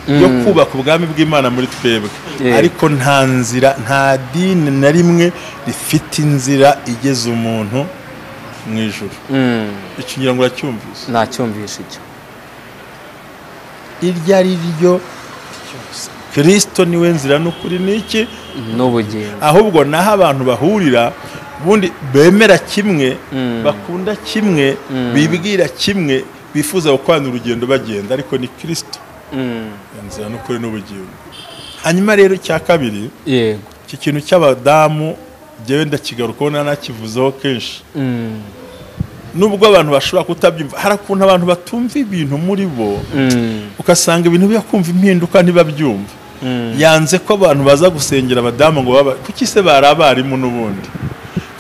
yo Mm. kubaka ubwami bw'imana muri twebwe Yeah. ariko nta nzira nta dini na rimwe rifite inzira igeza umuntu mu ijoro icyo ngira ngo uracyumvise ntacyumvisha icyo iryo ari ryo ryose kirisito niwe nzira n'ukuri ni iki n'ubugingo ahubwo naho abantu bahurira ubundi bemera kimwe Mm. bakunda kimwe bibwira kimwe bifuza gukorana urugendo bagenda ariko ni kirisito Mm. inzira n'ukuri n'ubugingo hanyuma rero icya kabiri yego iki kintu cy'abadamu njyewe ndakigarukaho nanakivuzeho kenshi Mm. nubwo abantu bashobora kutabyumva hari ukuntu abantu batumva ibintu muri bo Mm. ugasanga ibintu byo kumva impinduka ntibabyumva Mm. yanze ko abantu baza gusengera abadamu ngo baba kuki se bari abarimu n'ubundi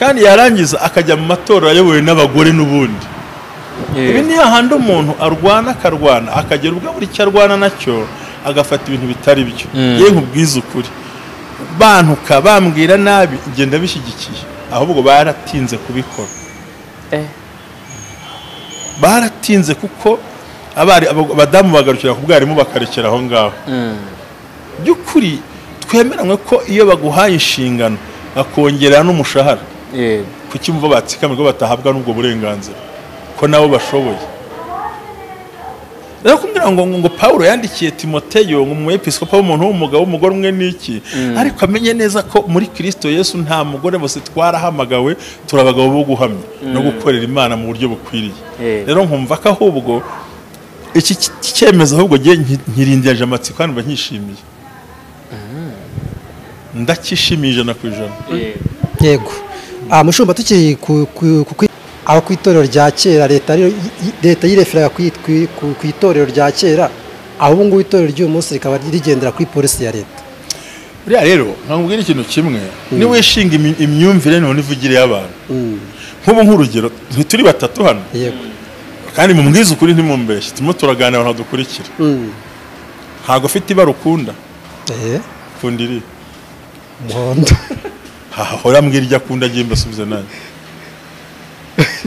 kandi yarangiza akajya mu matora ayobowe n'abagore n'ubundi ibi Yego. ni hahandi umuntu arwana akarwana akagera ubwo buri cyo arwana nacyo agafata ibintu bitari byo Mm. yewe nkubwize ukuri bantuka bambwira nabi ngenda bishyigikiye ahubwo baratinze kubikora Eh. baratinze kuko abari abo- abadamu bagarukira ku bwarimu bakarekera aho ngaho Mm. by'ukuri twemeranywe ko iyo baguhaye inshingano bakongera n'umushahara yego kuki mva batsikamirwa batahabwa n'ubwo burenganzira ko nabo bashoboye rero kumbwira ngo ngo Pawulo yandikiye Timoteyo ngo umwepiskopa w'umuntu w'umugabo w'umugore umwe n'iki ariko amenye neza ko muri Kristo Yesu nta mugore bose twarahamagawe turi abagabo bo guhamya no gukorera Imana mu buryo bukwiriye Eh. rero nkumva ko ahubwo iki ki- cyemezo ahubwo ngiye nki- nkirindirije amatsiko kandi mba nkishimiye ndakishimiye ijana ku ijana Yego. yego Ah, mushumba tukiri ku- ku- ku kwi- aho ku itorero rya kera leta ariyo- y- y- leta yireferaga ku ku- ku- ku itorero rya kera aho ubu ngubu itorero ry'uyu munsi rikaba rigendera kuri polisi ya leta buriya rero nkakubwira ikintu kimwe niwishinga imi- imyumvire none ivugire y'abantu Mm, nk'ubu nk'urugero ntituri batatu hano yego kandi mu mbwiza ukuri ntimumbeshye turimo turaganira abantu dukurikira Mm, ntabwo ufite ibara ukunda eh, ukunda iri umuhondo hahora mbwira iryo akunda agenda asubize nanjye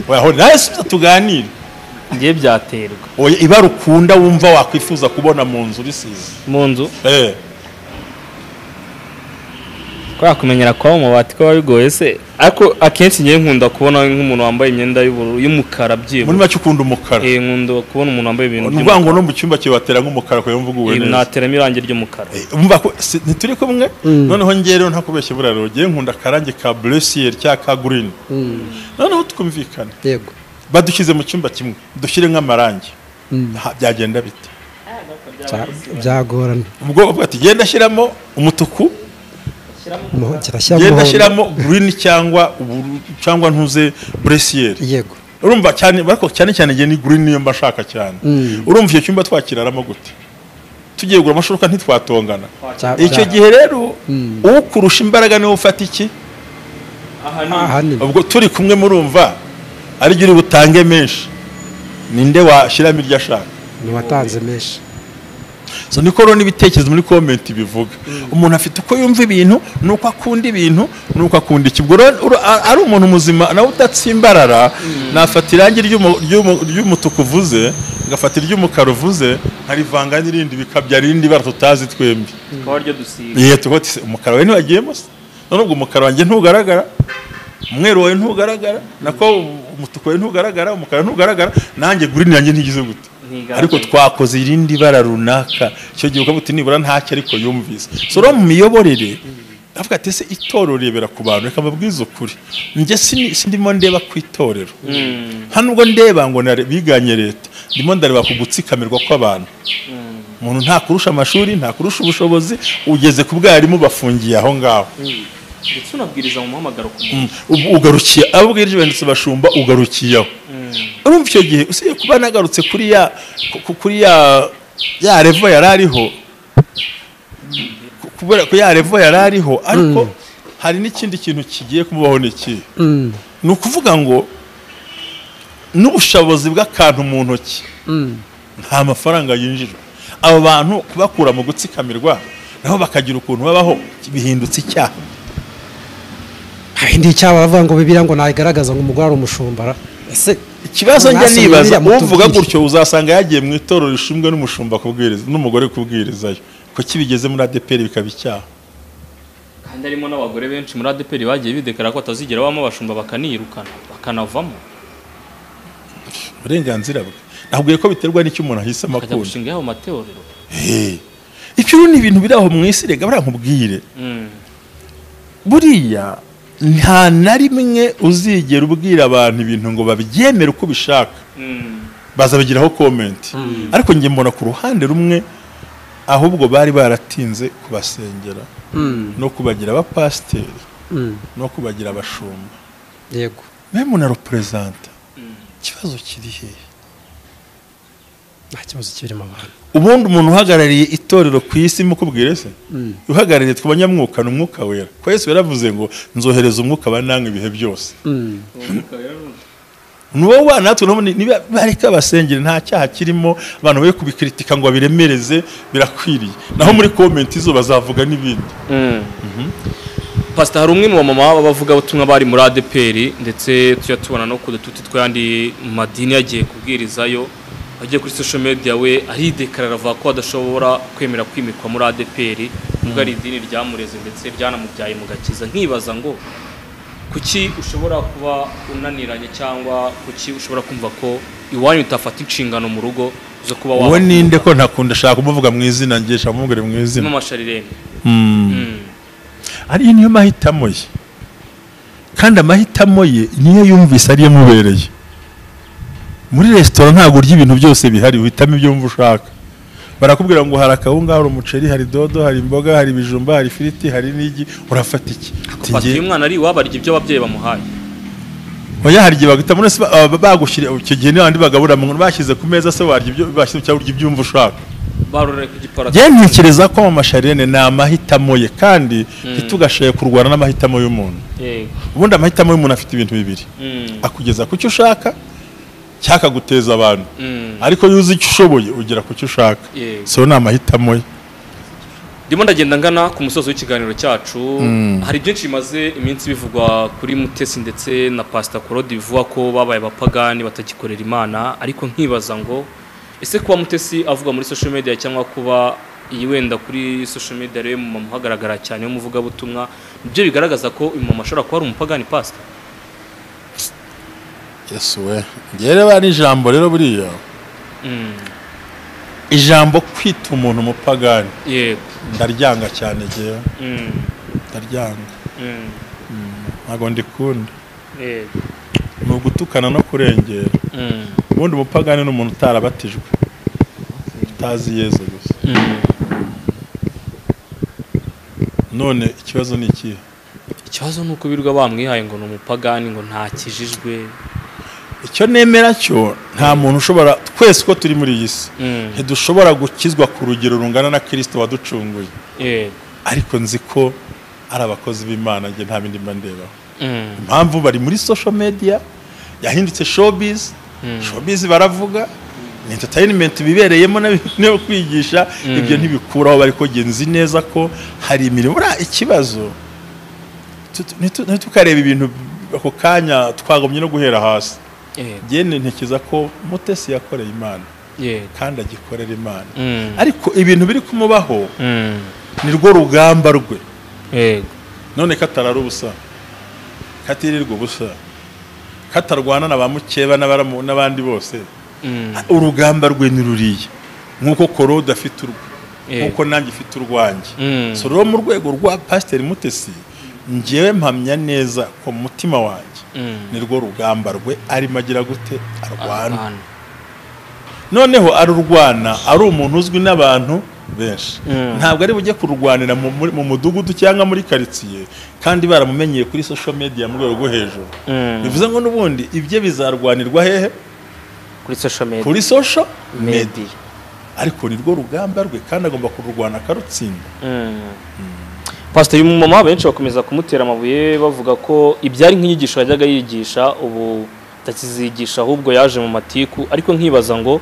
wahora nawe subiza tuganire ngiye byaterwa oya ibara ukunda wumva wakwifuza kubona mu nzu risize mu nzu eh kubera kumenyera kwa umubati ko bigoye se ariko akenshi ngewe nkunda kubona nk'umuntu wambaye imyenda y'ubururu y'umukara muri byibura make ukunda umukara Eh, nkunda kubona umuntu wambaye ibintu ni ukuvuga ngo no mu cyumba cyawe watera nk'umukara kubera mvuga uwe neza nateramo irangi ry'umukara Eh, umva ko si- ntituri kumwe Mm. noneho ngewe rero ntakubeshye buriya rero ngewe nkunda akarange ka buresiyeri cyangwa ka gurini Mm, noneho twumvikane yego badushyize mu cyumba kimwe dushyire nk'amarangi Mm, Ha- byagenda bite bya- byagorana ubwo bavuga ati genda shyiramo umutuku kirashyiramo genda shyiramo gurini cyangwa uburu- cyangwa ntuze buresiyeri yego urumva cyane ariko cyane cyane ngiye ni green niyo mba nshaka cyane Mm. urumva icyo cyumba twakiraramo gute tugiye gura amashoka ntitwatongana Cya- icyo cya- gihe rero Mm. ukurusha imbaraga niwe ufata iki ahanini ubwo turi kumwe murumva ari uri butange menshi ninde washyiramo iryo ashaka ni watanze menshi so niko rero n'ibitekerezo muri komenti bivuga umuntu afite uko yumva ibintu nuko akunda ibintu nuko akunda iki ubwo rero ura- a- ari umuntu muzima nawe udatsimbarara nafata irangi ry'umu- ry'umu- ry'umutuku uvuze ngafata iry'umukara uvuze nkarivanga n'irindi bikabyara irindi bara tutazi twembi twaba ryo dusiga yewe tuba tuse umukara wawe ntiwagiyemo se none ubwo umukara wanjye ntugaragara umweru wawe ntugaragara nako umutuku wawe ntugaragara umukara ntugaragara nanjye gurini yanjye ntigize gute Ntigaragara. ariko twakoze irindi bara runaka icyo gihe ukabuti nibura ntacyo ariko yumvise so rero mu miyoborere avuga ati ese itorero rebera ku bantu reka mbabwize ukuri njye sini- sindimo ndeba ku itorero hano ubwo ndeba ngo nare- biganye leta ndimo ndareba ku gutsikamirwa kw'abantu umuntu ntakurusha amashuri ntakurusha ubushobozi ugeze ku bwarimu bafungiye aho ngaho ndetse unabwiriza mu muhamagaro ku muntu Mm. Ubu- ugarukiye abo bwirije banditse bashumba ugarukiyeho urumva icyo gihe usigaye kuba nagarutse kuri ya ku- kuri ya ya revo yari ariho ku- kubera ko ya revo yari ariho ariko hari n'ikindi kintu kigiye kumubaho ni ikihe Mm, ni ukuvuga ngo n'ubushobozi bw'akantu mu ntoki mm, nta mafaranga yinjijwe abo bantu kubakura mu gutsikamirwa nabo bakagira ukuntu babaho bihindutse icyaha hari icyaba bavuga ngo bibiriya ngo nayigaragaza ngo umugore ari umushumba ra. ese ikibazo njya Mwasubiye nibaza biriya mutubwire. uvuga gutyo uzasanga yagiye mu itorero rishinzwe n'umushumba kubwiriza n'umugore kubwirizayo ko kibigeze muri adeperi bikaba icyaha kandi harimo n'abagore benshi muri adeperi bagiye bidekara ko batazigera bamo abashumba bakanirukana bakanavamo uburenganzira bwe nabwiye ko biterwa n'icyo umuntu ahisemo bakajya akunda gushinga yabo mateorero Hey. ibyo rero ni ibintu biri aho mu isi rega barankubwire buriya nta na rimwe uzigera ubwira abantu ibintu ngo babyemere uko ubishaka bazabigiraho komenti ariko njye mbona ku ruhande rumwe ahubwo bari baratinze kubasengera no kubagira abapasiteri mm, no kubagira abashumba yego memu na roperezanta ikibazo kiri hehe nta kibazo kirimo abantu ubundi umuntu uhagarariye itorero ku isi mukubwire se Mm. uhagarariye ku banyamwuka ni umwuka wera ko yesu yaravuze ngo nzohereza umwuka wa namwe ibihe byose Mm, ni wowe wana natwe urabona niba bareka basengera nta cyaha kirimo abantu be kubikritika ngo babiremereze birakwiriye naho muri komenti zo bazavuga n'ibindi pasita hari umwe mu bamama b'abavugabutumwa bari muri adeperi ndetse tujya tubona no ku dututi tw'andi madini yagiye kubwirizayo agiye kuri social media we aridekarara avuga ko adashobora kwemera kwimikwa muri adeperi nubwo ari idini ryamureze ndetse ryanamubyaye mu gakiza nkibaza ngo kuki ushobora kuba unaniranye cyangwa kuki ushobora kumva ko iwanyu utafata inshingano mu rugo zo kuba uwo waba ninde ko ntakunda ashaka kumuvuga mu izina ngisha amubwire mu izina amasharirene Mm. Mm. ariyo niyo mahitamo ye kandi amahitamo ye niyo yumvise ariyo amubereye muri resitora ntabwo urya ibintu byose bihari uhitamo ibyo wumva ushaka barakubwira ngo hari akawunga hari umuceri hari dodo hari imboga hari ibijumba hari ifiriti hari n'igi urafata iki Ati, Papa, "Njye- uyu mwana ari iwabo arya ibyo ababyeyi bamuhaye oya hari igihe bagahita muri bagushyira icyo gihe niba bandi bagabura mu nkono, bashyize ku meza se warya ibyo bashyize cyangwa urya ibyumva ushaka barorera ku gipara njyewe ntekereza ko amasharene ni amahitamo ye kandi ntitugashoye kurwana n'amahitamo y'umuntu Yego. ubundi amahitamo y'umuntu afite ibintu bibiri Mm, akugeza ku cyo ushaka cyangwa akaguteza abantu mm, ariko iyo uzi icyo ushoboye ugera ku cyo ushaka yego. so ni amahitamo ye ndimo ndagenda ngana ku musozo w'ikiganiro cyacu hari byinshi bimaze iminsi bivugwa kuri mutesi ndetse na pasita korodi bivuga ko babaye abapagani batagikorera imana ariko nkibaza ngo ese kuba mutesi avuga muri social media cyangwa kuba iyi wenda kuri social media rero mu mama uhagaragara cyane w'umuvugabutumwa nibyo bigaragaza ko uyu mama ashobora kuba ari umupagani pasita yesu we ngewe reba n'ijambo rero buriya Mm, ijambo kwita umuntu umupagani yego ndaryanga cyane ngewe Mm, ndaryanga mm, ntabwo ndikunda yego ni ugutukana no kurengera Mm, ubundi umupagani ni umuntu utarabatijwe utazi yezu gusa mm. none ikibazo ni ikihe ikibazo ni uko birirwa bamwihaye ngo ni umupagani ngo ntakijijwe icyo nemera cyo nta muntu ushobora twese uko turi muri iyi si Mm. ntidushobora gukizwa ku rugero rungana na kirisito waducunguye yego ariko nzi ko ari abakozi b'imana njye nta bindi mba ndebaho Mm. impamvu bari muri social media yahindutse showbiz showbiz baravuga ni entertainment bibereyemo na- no kwigisha ibyo ntibikuraho bari kogera nzi neza ko hari imirimo buriya ikibazo tu- ntitu- ntitukarebe ibintu ako kanya twagomye no guhera hasi yego njye ntekereza ko mutesi yakoreye imana yego kandi agikorera imana Mm. ariko ibintu biri kumubaho Mm. ni rwo rugamba rwe yego none katarara ubusa katirirwa ubusa katarwana na ba mukeba n'abaramu- n'abandi bose Mm. urugamba rwe ni ruriya nk'uko korode afite urwe Eh. nk'uko nanjye ifite urwanjye Mm. so rero mu rwego rwa pasiteri mutesi ngewe mpamya neza ku mutima wanjye Mm. ni rwo rugamba rwe arimo agira gute arwana Arwana. noneho arurwana ari umuntu uzwi n'abantu benshi Mm. ntabwo ari bujye kururwanira mu- muri- mu mudugudu cyangwa muri karitsiye kandi baramumenyeye kuri social media mu rwego rwo hejuru Mm. bivuze ngo n'ubundi ibye bizarwanirwa hehe kuri social media kuri social media media ariko ni rwo rugamba rwe kandi agomba kururwana akarutsinda Mm. pasiteri umumama benshi bakomeza kumutera amabuye bavuga ko ibyari nk'inyigisho yajyaga yigisha ubu atakizigisha ahubwo yaje mu matiku ariko nkibaza ngo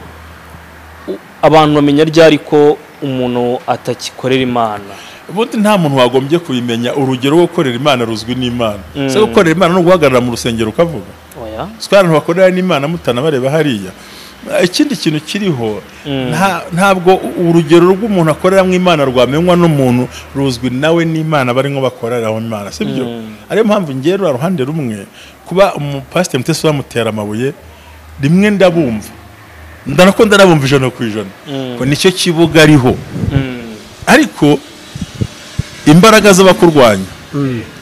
u- abantu bamenya ryari ko umuntu atagikorera imana ubundi nta muntu wagombye kubimenya urugero rwo gukorera imana ruzwi n'imana Mm. se gukorera imana ni uguhagarara mu rusengero ukavuga oya si abantu bakorera n'imana mutanabareba hariya ikindi kintu kiriho nta- ntabwo urugero rw'umuntu akoreramo imana rwamenywa n'umuntu ruzwi nawe n'imana barimo bakoreraho imana si byo ariyo mpamvu ngewe ruriya ruhande rumwe kuba umupasiteri mutesi bamutera amabuye rimwe ndabumva ndanako ndanabumva ijana ku ijana Mm. ko nicyo kibuga ariho Mm. ariko imbaraga z'abakurwanya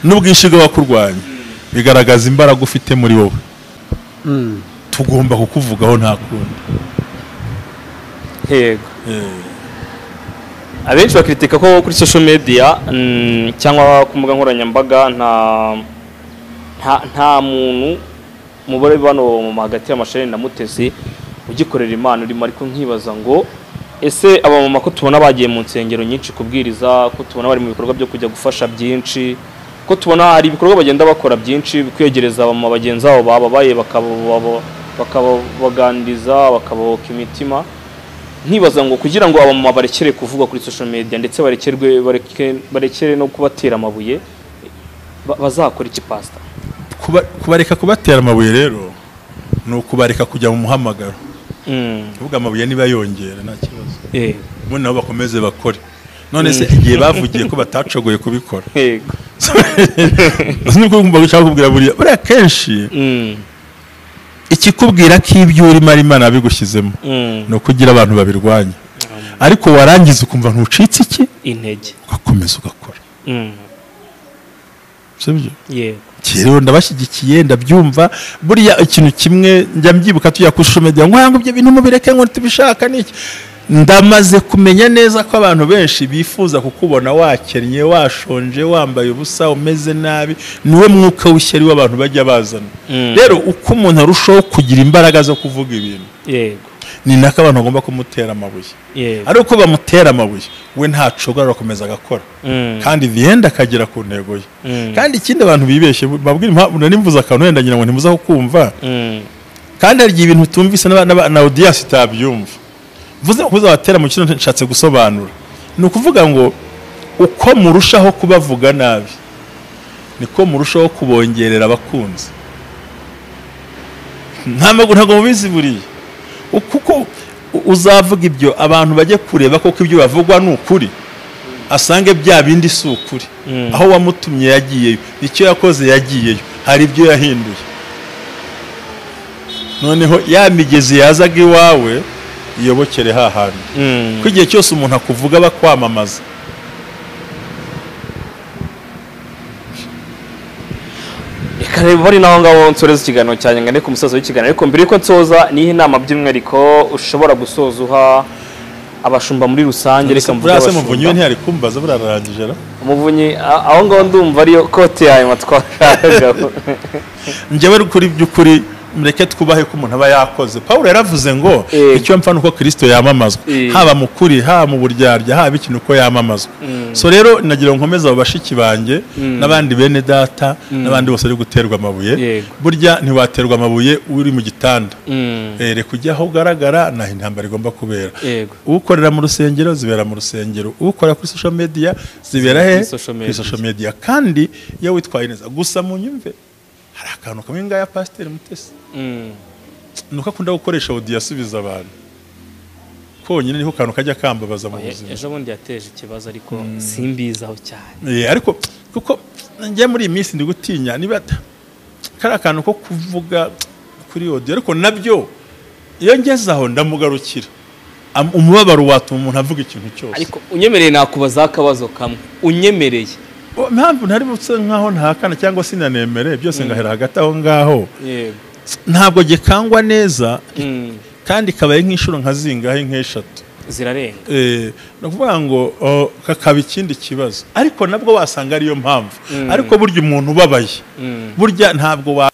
n'ubwinshi bw'abakurwanya bigaragaza imbaraga ufite muri wowe Mm. tugomba kukuvugaho nta kundi yego abenshi bakritika ko kuri social media mm, cyangwa ku mbuga nkoranyambaga nta nta, nta muntu mubare bano mu hagati y'amashanyarazi na mutesi ugikorera imana urimo ariko nkibaza ngo ese abamama ko tubona bagiye mu nsengero nyinshi kubwiriza ko tubona bari mu bikorwa byo kujya gufasha byinshi ko tubona hari ibikorwa bagenda bakora byinshi kwegereza abamama bagenzi babo bababaye bakaba- bakababaganiriza bakabohoka imitima nkibaza ngo kugira ngo abamama barekere kuvuga kuri social media ndetse barekerwe bareke- barekere no kubatera amabuye ba- bazakora iki pastor Kuba- kubareka kubatera amabuye rero ni ukubareka kujya mu muhamagaro Mm. kuvuga amabuye niba yongera nta kibazo Eh, ubundi nabo bakomeze bakore none se igihe bavugiye ko batacogoye kubikora yego. nibwo ngomba gushaka kubwira buriya buriya kenshi Mm, ikikubwira ko ibyo urimo ari imana yabigushyizemo mm. ni ukugira abantu babirwanya ariko warangiza ukumva ntucitse iki intege ugakomeza ugakora Mm, sibyo yego rero ndabashyigikiye ndabyumva buriya ikintu kimwe njya mbyibuka tujya ku ishusho media ngo ntabwo ibyo bintu mubireke ngo tubishaka niki ndamaze kumenya neza ko abantu benshi bifuza kukubona wakennye washonje wambaye ubusa umeze nabi niwe mwuka w'ishyari w'abantu bajya bazana Mm. rero uko umuntu arushaho kugira imbaraga zo kuvuga ibintu yego ni nako abantu bagomba kumutera amabuye yego ari uko bamutera amabuye we ntacogora arakomeza agakora Mm, kandi viyenda akagera ku ntego ye mm, kandi ikindi abantu bibeshye babwira impamvu nari mvuze akantu wenda ngira ngo ntimuza kukumva mm, kandi hari igihe ibintu utumvise n'aba- n'aba- na audience itabyumva mvuze makuza abatera mu kino nshatse gusobanura ni ukuvuga ngo uko murushaho kubavuga nabi niko murushaho kubongerera abakunzi nta magu ntabwo mubizi buriya U- kuko u- uzavuga ibyo abantu bajye kureba koko ibyo bavugwa ni ukuri asange bya bindi si ukuri Mm. aho wamutumye yagiyeyo icyo yakoze yagiyeyo hari ibyo yahinduye noneho ya migezi yazaga iwawe iyobokere hahandi mm, ko igihe cyose umuntu akuvuga bakwamamaza reka reba bari naho ngaho nsoreza ikiganiro cyanjye ngo ku musozo w'ikiganiro ariko mbere yuko nsoza niho inama by'umwihariko ushobora gusoza uha abashumba muri rusange reka mvuge buriya se muvunyi we abashumba ntiyari kumbaza buriya ararangije ra umuvunyi a- aho ngaho ndumva ariyo kote yayo matwaragaho njyewe kuri by'ukuri mureke twubahe ko umuntu aba yakoze paul yaravuze ngo Eh. icyo mpfa ni uko kirisito yamamazwa Eh. haba mu kuri haba mu buryarya haba ikintu uko yamamazwa so rero nagira ngo nkomeze abo bashiki banjye n'abandi bene data n'abandi bose bari guterwa amabuye Yego. burya ntiwaterwa amabuye uri mu gitanda Mm, Eh, reka ujye aho ugaragara naho intambara igomba kubera yego ukorera mu rusengero zibera mu rusengero ukora kuri social media zibera he Kuri social media. kuri social media kandi iyo witwaye neza gusa mu nyumve hari akantu kamwe ngaya pasiteri mutesi Mm, ni uko akunda gukoresha audio asubiza abantu konyine niho kantu kajya kambabaza mu oya, buzima ejo bundi yateje ikibazo ariko simbizaho cyane Eh, ariko kuko njye muri iyi minsi ndi gutinya niba ta- kari akantu ko kuvuga kuri audio ariko nabyo iyo ngeze aho ndamugarukira Am- umubabaro watuma umuntu avuga ikintu cyose ariko unyemereye nakubazaho akabazo kamwe unyemereye Bo- impamvu ntari buse nkaho ntakana cyangwa sinanemere byose ngahera hagati aho ngaho yego ntabwo gikangwa neza Mm, kandi kabaye nk'inshuro nka zingahe nk'eshatu zirarenga Eh, ni ukuvuga ngo o, kakaba ikindi kibazo ariko nabwo wasanga ariyo mpamvu Mm. ariko burya umuntu ubabaye Mm. burya ntabwo wa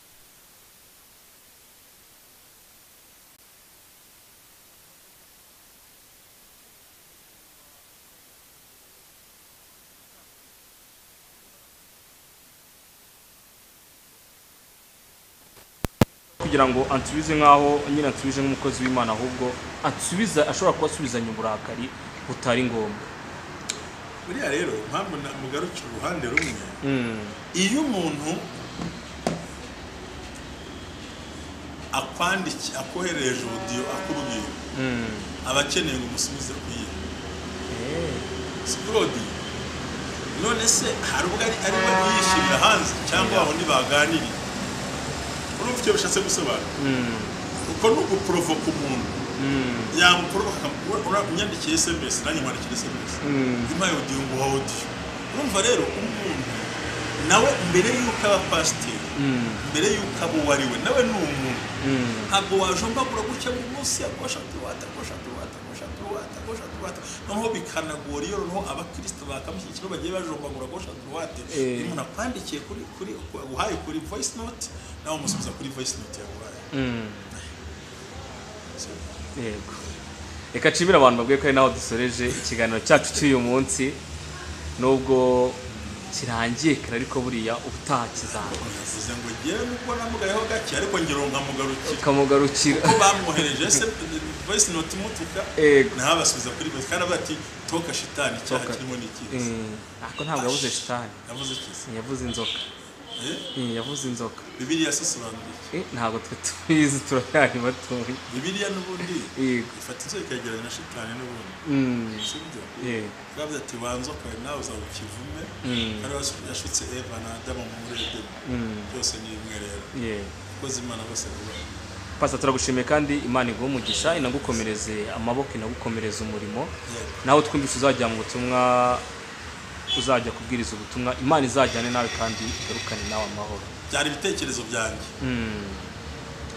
kugira ngo ansubize nk'aho nyine ansubije nk'umukozi w'imana ahubwo ansubiza ashobora kuba asubizanya uburakari butari ngombwa buriya rero impamvu mugarukira uruhande rumwe iyo umuntu akwandikiye akohereje ubudiyo akubwira aba akeneye ngo umusubize ku yiwe si claude none se hari ubwo ari ari yishyirira hanze cyangwa aho ntibaganiriye urumva icyo bishatse gusobanura kuko ni uguporovoka umuntu yamuporovoka akamu- ura- unyandikiye sms nanjye nkwandikira sms impaye udiyo nguha audio urumva rero umuntu nawe mbere y'uko aba pasiteri mbere y'uko aba uwo ari we nawe ni umuntu ntabwo wajombagura gutya buri munsi yakosha turuwata akosha turuwata akosha turuwata akosha turuwata noneho bikanagora iyo noneho abakirisito bakamushyigikira bagiye bajombagura akosha turuwate Eh. umuntu akwandikiye kuri kuri uhaye kuri voice note nawe umusubiza kuri voice note yaguhaye yego reka nshimire abantu babwiye ko ari naho dusoreje ikiganiro cyacu cy'uyu munsi nubwo kirangiye kare ariko buriya ubutaha kizaza navuze ngo ngewe nubwo namugayeho gake ariko ngira ngo nkamugarukira ukamugarukira ko bamwohereje se voice note imutuka Yego. nawe abasubiza kuri voice kandi avuga ati toka shitani icyaha Toka. kirimo n'ikizi Mm, ariko ntabwo yabuze shitani yavuze ikizi yavuze inzoka Eh, Mm, yavuze inzoka bibiliya se isobanura iki Eh, ntabwo twe tubizi turayari batoya bibiliya n'ubundi yego ifata inzoka ikegeranya na shitani n'ubundi Mm, sibyo yego yavuze ati wanze kare nawe uzaba ikivume Mm. ari yashutse eva na adamu muri edeni Mm, byose ni imwe rero yego abakozi imana bose bubaha pasa turagushimiye kandi imana iguha umugisha inagukomereze amaboko inagukomereze umurimo Yego. nawe twumvise uzajya mu butumwa uzajya kubwiriza ubutumwa imana izajyane nawe kandi igarukane nawe amahoro byari ibitekerezo byanjye Mm.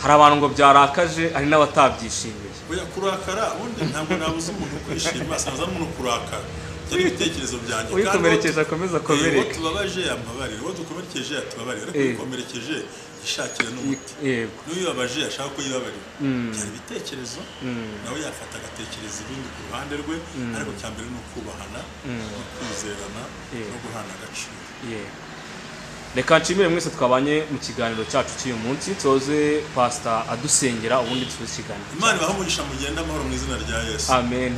hari abantu ngo byarakaje hari n'abatabyishimiye oya kurakara ubundi ntabwo nabuze umuntu kwishima sinaza n'umuntu kurakara byari ibitekerezo byanjye Kandi uwo- uyikomerekeje akomeza Eh, uwo akomereka tubabaje yambabarire uwo dukomerekeje yatubabarire ariko Eh. uyikomerekeje yishakira n'umuti yego n'uyibabaje ashaka ko yibabarira Mm. byari ibitekerezo nawe yafata agatekereza ibindi ku ruhande rwe ariko cya mbere ni ukubahana no kwizerana Yeah. no guhana agaciro yego reka nshimire mwese twabanye mu kiganiro cyacu cy'uyu munsi tuze pasita adusengera ubundi tuzi ikiganiro imana ibahe umugisha mugenda amahoro mu izina rya yesu amen